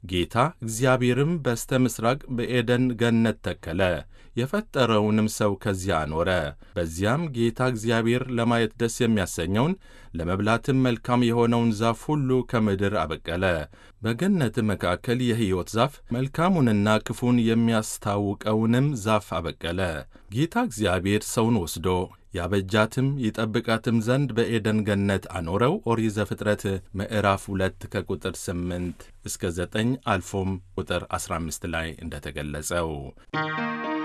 ጌታ እግዚአብሔርም በስተ ምሥራቅ በኤደን ገነት ተከለ፣ የፈጠረውንም ሰው ከዚያ አኖረ። በዚያም ጌታ እግዚአብሔር ለማየት ደስ የሚያሰኘውን ለመብላትም መልካም የሆነውን ዛፍ ሁሉ ከምድር አበቀለ። በገነትም መካከል የሕይወት ዛፍ መልካሙንና ክፉን የሚያስታውቀውንም ዛፍ አበቀለ። ጌታ እግዚአብሔር ሰውን ወስዶ ያበጃትም ይጠብቃትም ዘንድ በኤደን ገነት አኖረው። ኦሪት ዘፍጥረት ምዕራፍ ሁለት ከቁጥር ስምንት እስከ ዘጠኝ አልፎም ቁጥር አስራ አምስት ላይ እንደተገለጸው